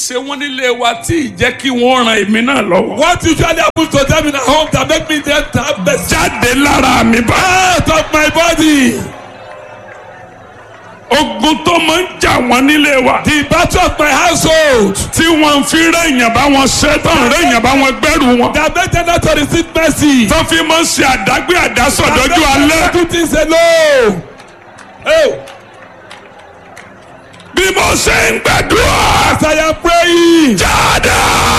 ṣe wọ́n nílé wa tí ì jẹ́ kí wọ́n ran èmi náà lọ́wọ́. What usually happens to them in a home that make me them to have mercy? jáde lára mi bá. Out of my body. ogun tó máa ń jà wọ́n nílé wa. The battle of my household. tí wọ́n fi rẹ̀yìn bá wọn ṣe tán rẹ̀yìn bá wọn gbẹ́rù wọn. That make them not to receive mercy. tó fi máa ń ṣe àdágbé àdásọ̀ That dọ́jú make them alẹ́. not do things alone. Oh, bí mo ṣe ń gbàdúrà. as I am praying. jáde.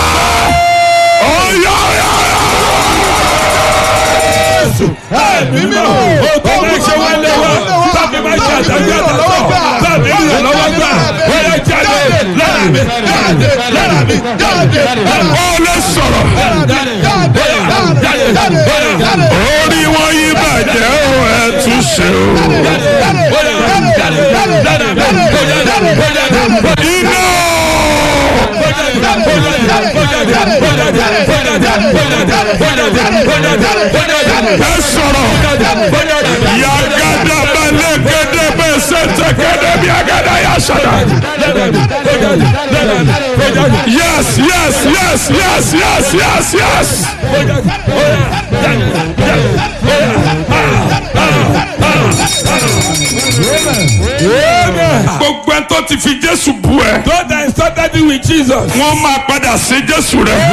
ọ̀yọ̀yọ̀. Ẹ̀mí mímọ́. Òtún máa ṣe wọ́n lé wa. Tàbí máa ṣe àtàgbé àtàtọ̀. Tàbí ìrìn lọ́wọ́ gbà. Ó yẹ jáde lára mi. Jáde lára mi. Jáde lára mi. ó lè sọ̀rọ̀. orí wọn yí bàjẹ́ ó ẹ̀ tún ṣe o. iná. ẹ sọ̀rọ̀. yagada balẹ̀ gẹ́gẹ́ bẹ́ẹ̀ sẹ́ńtẹ̀ gẹ́gẹ́ bí agada yà sọ̀rọ̀. yes yes yes yes yes yes yes. gbogbo ẹ tó ti fi jésù bú ẹ. Those that insulted you with Jesus. wọ́n máa padà sí jésù rẹ̀.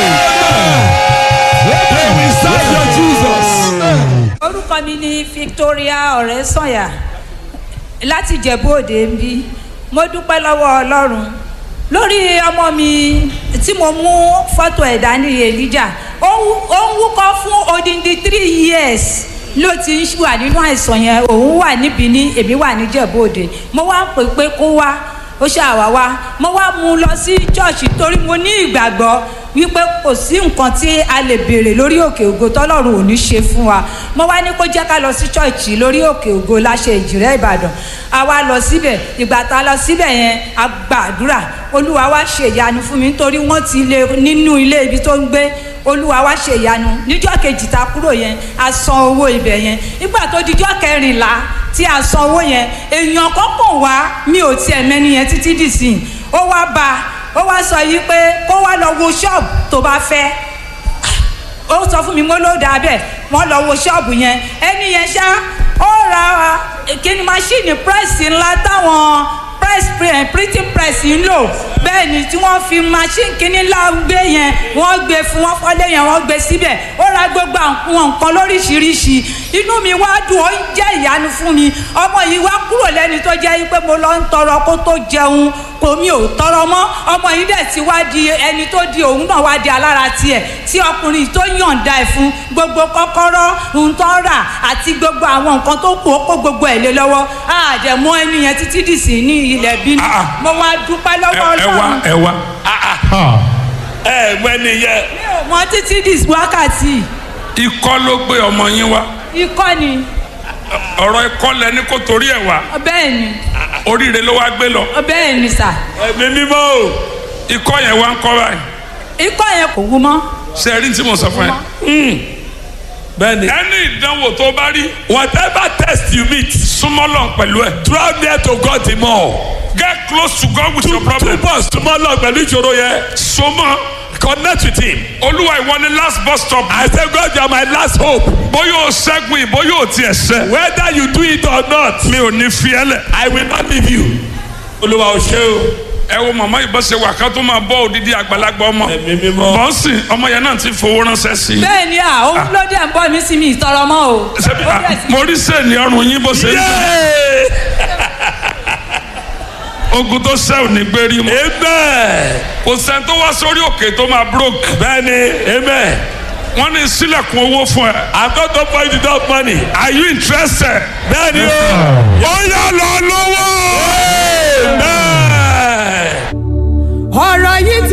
They will serve your Jesus. orúkọ mi ni victoria ọ̀rẹ́sànyà láti ìjẹ̀bú òde ń bí mo dúpẹ́ lọ́wọ́ ọlọ́run lórí ọmọ mi tí mo mú fọ́tò ẹ̀ dání elijah ó ń- ó ń wúkọ́ fún odindi three years ló ti ń wà nínú àìsàn yẹn òun wà níbi ní èmi wà níjẹ̀bú òde mo wá pè pé kó wá ó ṣàwá wá mo wá mú un lọ sí ṣọ́ọ̀ṣì torí mo ní ìgbàgbọ́ wípé kò sí nǹkan tí a lè béèrè lórí òkè ògo tọ́lọ́run ò ní ṣe fún wa mo wá ní kó jẹ́ ká lọ sí ṣọ́ọ̀ṣì lórí òkè ògo láṣẹ ìjìrẹ́ ìbàdàn a wá lọ síbẹ̀ ìgbà tá a lọ síbẹ̀ yẹn a gbàdúrà olúwa wá ṣe ìyanu fún mi nítorí wọ́n ti lé nínú ilé ibi tó ń gbé olúwa wá ṣe ìyanu níjọ́ kejì tá a kúrò yẹn a san owó ibẹ̀ yẹn nígbà tó dijọ́ kẹrìnlá tí a san owó yẹn èèyàn kan pọ̀ wá mi ò tiẹ̀ mẹ́ni yẹn títí dìsìn ó wá bá a ó wá sọ yìí pé kó wá lọ wo ṣọ́ọ̀bù tó bá fẹ́ ó sọ fún mi mo ló dáa bẹ́ẹ̀ wọ́n lọ wo ṣọ́ọ̀bù yẹn ẹni yẹn ṣá ó ra kíni máṣíìnì pírẹ́sì ńlá táwọn press pre- printing press ń lò bẹ́ẹ̀ ni tí wọ́n fi machine kíní ńlá gbé yẹn wọ́n gbé fún wọn fọ́lé yẹn wọ́n gbé síbẹ̀ ó ra gbogbo àwọn nǹkan lóríṣiríṣi inú mi wá dùn ó ń jẹ́ ìyanu fún mi ọmọ yìí wá kúrò lẹ́ni tó jẹ́ pé mo lọ ń tọrọ kó tó jẹun kò mi ò tọrọ mọ́ ọmọ yìí dẹ̀ ti wá di ẹni tó di òun náà wá di alára tiẹ̀ tí ọkùnrin tó yànda ẹ̀ fún gbogbo kọ́kọ́rọ́ ohun tó ń rà àti gbogbo àwọn nǹkan tó kù ó kó gbogbo ẹ̀ lé lọ́wọ́ àdẹ̀mọ́ ẹni yẹn títí dì sí ní ilẹ̀ bínú Ah. mo wá dúpẹ́ lọ́wọ́ ẹ wá ọlọ́run ẹ wá. ẹ mọ ẹni yẹ mi ò mọ títí dì wákàtí ikọ́ ló gbé ọmọ yín wá ikọ́ ni ọ̀rọ̀ ikọ́ lẹni kó torí ẹ̀ wá bẹ́ẹ̀ ni oríire ló wá gbé lọ bẹ́ẹ̀ ni sà ẹ̀mí mímọ́ o ikọ́ yẹn wá ń kọ́ báyìí ikọ́ yẹn kò wú mọ́ ṣe rí tí mo sọ fún ẹ. bẹ́ẹ̀ni ẹni ìdánwò tó bá rí whatever test you meet súnmọ́ lọ pẹ̀lú ẹ̀. draw near to God the more get close to God with your problem. túbọ̀ súnmọ́ lọ pẹ̀lú ìṣòro yẹn sọmọ connect with him olúwa ìwọ ni last bus stop. I say God you are my last hope bóyá o ṣẹ́gun yìí bóyá o tiẹ̀ ṣẹ́. whether you do it or not mi ò ní fi ẹ́ lẹ̀. I will not leave you olúwa ò ṣe o ẹ wo màmá yìí bá ṣe wà ká tó máa bọ́ òdìdí àgbàlagbà ọmọ. ẹ̀mí mímọ́ bọ́ǹsì ọmọ yẹn náà ti fowó ránṣẹ́ sí i. bẹ́ẹ̀ ni à òun ló dẹ̀ ń bọ́ mi sí mi ìtọrọ mọ́ o Ṣebí, Ó ah, dẹ̀ sí- mo rí sẹ́ẹ̀nì ọrùn yín bó ṣe ń dùn. yéé ogun tó ṣẹ́ ò ní gbérí mọ́. amen kò sẹ́ni tó wá sórí òkè tó máa broke. bẹ́ẹ̀ni amen wọ́n ní sílẹ̀kùn owó fún ẹ. I'm not going for you to drop money are you interested? bẹ́ẹ̀ni o ó yá lọ lọ́wọ́. amen. ọ̀rọ̀ yìí